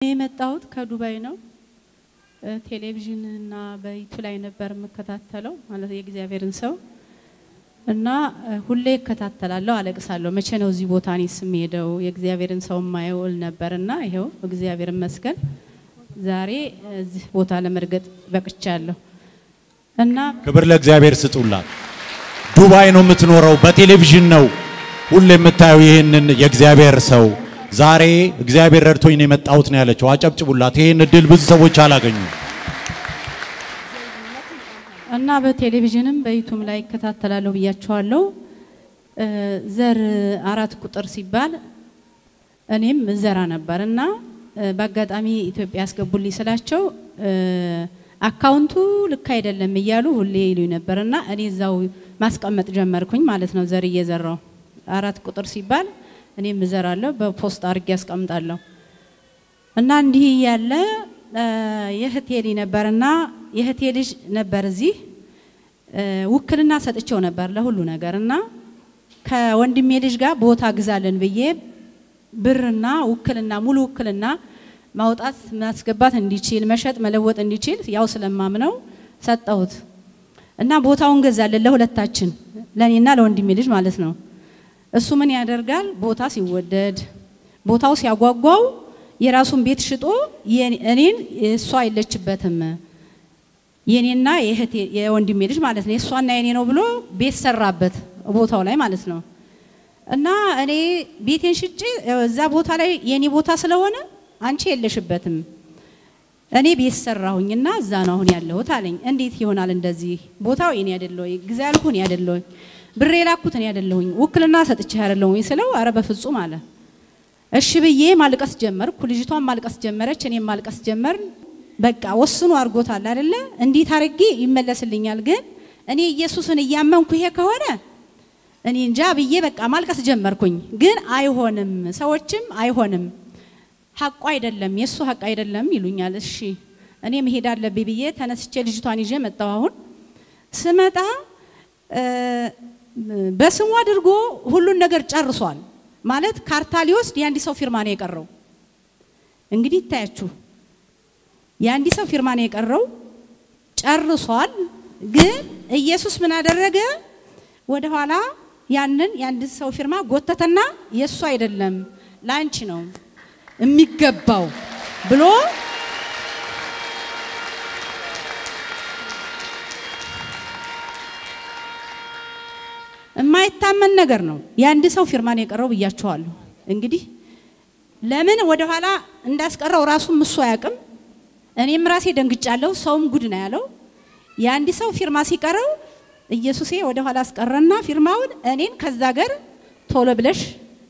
የመጣሁት ከዱባይ ነው። ቴሌቪዥን እና በይቱ ላይ ነበር የምከታተለው ማለት የእግዚአብሔርን ሰው እና ሁሌ እከታተላለሁ፣ አለቅሳለሁ። መቼ ነው እዚህ ቦታ እኔስ የምሄደው የእግዚአብሔርን ሰው የማየው እል ነበር እና ይኸው እግዚአብሔር ይመስገን ዛሬ እዚህ ቦታ ለመርገጥ በቅቻለሁ እና ክብር ለእግዚአብሔር ስጡላት። ዱባይ ነው የምትኖረው፣ በቴሌቪዥን ነው ሁሌ የምታየው ይህንን የእግዚአብሔር ሰው። ዛሬ እግዚአብሔር ረድቶኝ ነው የመጣሁት ነው ያለችው። አጨብጭቡላት። ይህን እድል ብዙ ሰዎች አላገኙም። እና በቴሌቪዥንም በዩቱብ ላይ እከታተላለሁ ብያቸዋለሁ። ዘር አራት ቁጥር ሲባል እኔም ዘራ ነበር እና በአጋጣሚ ኢትዮጵያ ያስገቡልኝ ስላቸው አካውንቱ ልክ አይደለም እያሉ ሁሌ ይሉኝ ነበር እና እኔ እዛው ማስቀመጥ ጀመርኩኝ ማለት ነው። ዘር እየዘራው አራት ቁጥር ሲባል እኔም እዘራለሁ በፖስት አድርጌ ያስቀምጣለሁ እና እንዲህ እያለ የእህቴ ልጅ ነበርና የእህቴ ልጅ ነበር እዚህ ውክልና ሰጥቼው ነበር ለሁሉ ነገር እና ከወንድሜ ልጅ ጋር ቦታ ግዛለን ብዬ ብርና ውክልና ሙሉ ውክልና ማውጣት ማስገባት እንዲችል መሸጥ መለወጥ እንዲችል ያው ስለማምነው ሰጠሁት እና ቦታውን ገዛለን ለሁለታችን ለእኔና ለወንድሜ ልጅ ማለት ነው። እሱ ምን ያደርጋል? ቦታ ሲወደድ ቦታው ሲያጓጓው የራሱን ቤት ሽጦ እኔን እሷ የለችበትም የኔና የእህቴ የወንድሜ ልጅ ማለት ነው የእሷና የኔ ነው ብሎ ቤት ሰራበት ቦታው ላይ ማለት ነው። እና እኔ ቤቴን ሽጬ እዛ ቦታ ላይ የኔ ቦታ ስለሆነ አንቺ የለሽበትም እኔ ቤት ሰራሁኝና እዛ ነው አሁን ያለሁት አለኝ። እንዴት ይሆናል እንደዚህ? ቦታው የኔ አይደለ ወይ? ጊዜ ያልኩ እኔ አይደለ ወይ? ብሬ ላኩት እኔ አይደለሁኝ? ውክልና ሰጥቼ አይደለ ወይ ስለው አረ በፍጹም አለ። እሺ ብዬ ማልቀስ ጀመርኩ። ልጅቷን ማልቀስ ጀመረች፣ እኔም ማልቀስ ጀመርን። በቃ ወስኑ አድርጎታል አይደለ? እንዴት አድርጌ ይመለስልኛል? ግን እኔ ኢየሱስን እያመንኩ ይሄ ከሆነ እኔ እንጃ ብዬ በቃ ማልቀስ ጀመርኩኝ። ግን አይሆንም፣ ሰዎችም አይሆንም፣ ሀቁ አይደለም፣ የእሱ ሀቅ አይደለም ይሉኛል። እሺ እኔ መሄድ አለብኝ ብዬ ተነስቼ ልጅቷን ይዤ መጣሁ። አሁን ስመጣ በስሙ አድርጎ ሁሉን ነገር ጨርሷል። ማለት ካርታ ሊወስድ የአንድ ሰው ፊርማ ነው የቀረው። እንግዲህ ይታያችሁ የአንድ ሰው ፊርማ ነው የቀረው፣ ጨርሷል። ግን ኢየሱስ ምን አደረገ? ወደ ኋላ ያንን የአንድ ሰው ፊርማ ጎተተና የእሱ አይደለም ለአንቺ ነው የሚገባው ብሎ የማይታመን ነገር ነው። የአንድ ሰው ፊርማ ነው የቀረው ብያቸዋለሁ። እንግዲህ ለምን ወደ ኋላ እንዳስቀረው ራሱም እሱ አያውቅም። እኔም ራሴ ደንግጫለሁ። ሰውም ጉድ ነው ያለው። የአንድ ሰው ፊርማ ሲቀረው ኢየሱሴ ወደ ኋላ አስቀረና ፊርማውን እኔን ከዛ ገር ቶሎ ብለሽ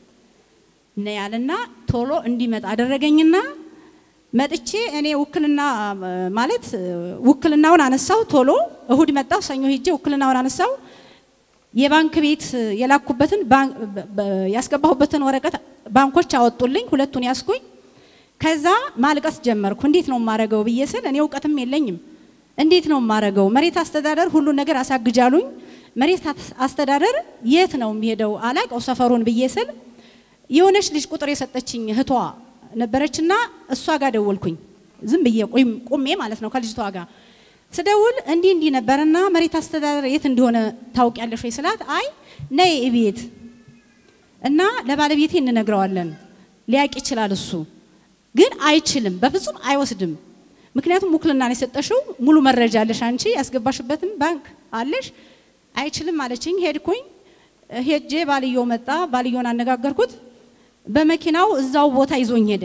ነው ያለና ቶሎ እንዲመጣ አደረገኝና መጥቼ እኔ ውክልና ማለት ውክልናውን አነሳው። ቶሎ እሁድ መጣው፣ ሰኞ ሄጄ ውክልናውን አነሳው። የባንክ ቤት የላኩበትን ያስገባሁበትን ወረቀት ባንኮች አወጡልኝ። ሁለቱን ያስኩኝ። ከዛ ማልቀስ ጀመርኩ። እንዴት ነው የማረገው ብዬ ስል እኔ እውቀትም የለኝም። እንዴት ነው የማረገው? መሬት አስተዳደር ሁሉን ነገር አሳግጃሉኝ። መሬት አስተዳደር የት ነው የሚሄደው? አላቀው ሰፈሩን ብዬ ስል የሆነች ልጅ ቁጥር የሰጠችኝ እህቷ ነበረችና እሷ ጋር ደወልኩኝ። ዝም ብዬ ቁሜ ማለት ነው ከልጅቷ ጋር ስደውል እንዲህ እንዲህ ነበርና መሬት አስተዳደር የት እንደሆነ ታውቂያለሽ ወይ ስላት፣ አይ ነይ እቤት እና ለባለቤቴ እንነግረዋለን ሊያቅ ይችላል እሱ ግን አይችልም፣ በፍጹም አይወስድም። ምክንያቱም ውክልና ነው የሰጠሽው፣ ሙሉ መረጃ አለሽ፣ አንቺ ያስገባሽበትም ባንክ አለሽ። አይችልም አለችኝ። ሄድኩኝ። ሄጄ ባልየው መጣ። ባልየውን አነጋገርኩት። በመኪናው እዛው ቦታ ይዞኝ ሄደ።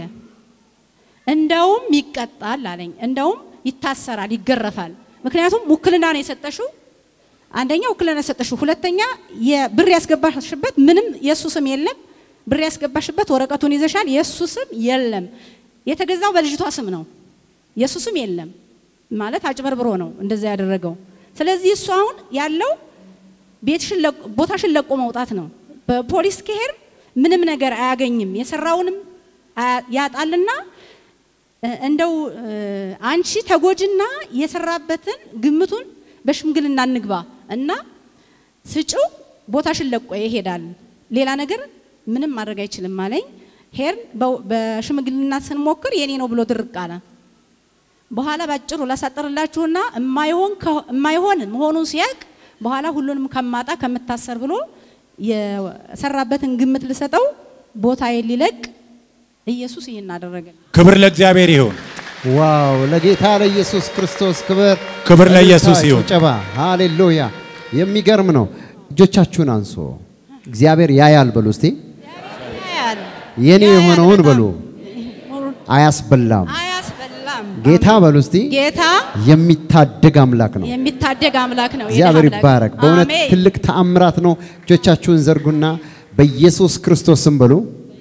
እንደውም ይቀጣል አለኝ። እንደውም ይታሰራል፣ ይገረፋል። ምክንያቱም ውክልና ነው የሰጠሽው። አንደኛ ውክልና የሰጠሽው፣ ሁለተኛ የብር ያስገባሽበት ምንም የእሱ ስም የለም። ብር ያስገባሽበት ወረቀቱን ይዘሻል፣ የእሱ ስም የለም። የተገዛው በልጅቷ ስም ነው፣ የእሱ ስም የለም። ማለት አጭበርብሮ ነው እንደዛ ያደረገው። ስለዚህ እሱ አሁን ያለው ቤትሽን ቦታሽን ለቆ መውጣት ነው። በፖሊስ ከሄድ ምንም ነገር አያገኝም፣ የሰራውንም ያጣልና እንደው አንቺ ተጎጅና የሰራበትን ግምቱን በሽምግልና እንግባ እና ስጭው ቦታሽን ለቆ ይሄዳል። ሌላ ነገር ምንም ማድረግ አይችልም አለኝ። ሄርን በ- በሽምግልና ስንሞክር የኔ ነው ብሎ ድርቅ አለ። በኋላ ባጭሩ ላሳጥርላችሁና የማይሆን ከ- የማይሆን መሆኑን ሲያቅ በኋላ ሁሉንም ከማጣ ከምታሰር ብሎ የሰራበትን ግምት ልሰጠው ቦታ ሊለቅ ኢየሱስ ይህን አደረገ። ክብር ለእግዚአብሔር ይሁን። ዋው! ለጌታ ለኢየሱስ ክርስቶስ ክብር ክብር ለኢየሱስ እልልታ፣ ይሁን። ጭብጨባ። ሃሌሉያ! የሚገርም ነው። እጆቻችሁን አንሶ እግዚአብሔር ያያል በሉ እስቲ። የኔ የሆነውን በሉ አያስበላም። አያስበላም። ጌታ በሉ እስቲ። ጌታ የሚታደግ አምላክ ነው። የሚታደግ አምላክ ነው። የድሃ እግዚአብሔር አምላክ። ይባረክ። በእውነት አሜን። ትልቅ ተአምራት ነው። እጆቻችሁን ዘርጉና በኢየሱስ ክርስቶስም በሉ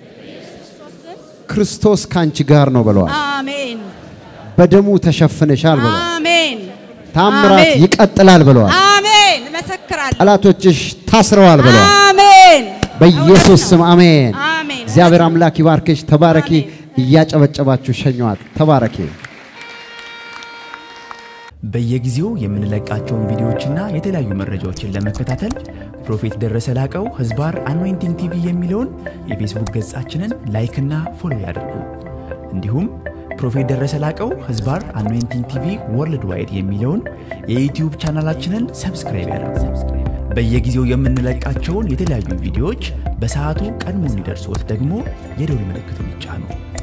ክርስቶስ ካንቺ ጋር ነው ብለዋል። አሜን በደሙ ተሸፍነሻል ብለዋል። አሜን ታምራት አሜን። ይቀጥላል ብለዋል። አሜን እመሰክራለሁ። ጠላቶችሽ ታስረዋል ብለዋል። አሜን በኢየሱስ ስም አሜን። አሜን። እግዚአብሔር አምላክ ይባርክሽ። ተባረኪ። አሜን። እያጨበጨባችሁ ሸኘዋት። ተባረኪ። በየጊዜው የምንለቃቸውን ቪዲዮዎችና የተለያዩ መረጃዎችን ለመከታተል ፕሮፌት ደረሰ ላቀው ህዝባር አኖይንቲንግ ቲቪ የሚለውን የፌስቡክ ገጻችንን ላይክና ፎሎ ያድርጉ። እንዲሁም ፕሮፌት ደረሰ ላቀው ህዝባር አኖይንቲንግ ቲቪ ወርልድ ዋይድ የሚለውን የዩትዩብ ቻናላችንን ሰብስክራይብ ያድርጉ። በየጊዜው የምንለቃቸውን የተለያዩ ቪዲዮዎች በሰዓቱ ቀድሞ እንዲደርሶት ደግሞ የደውል ምልክቱን ይጫኑ።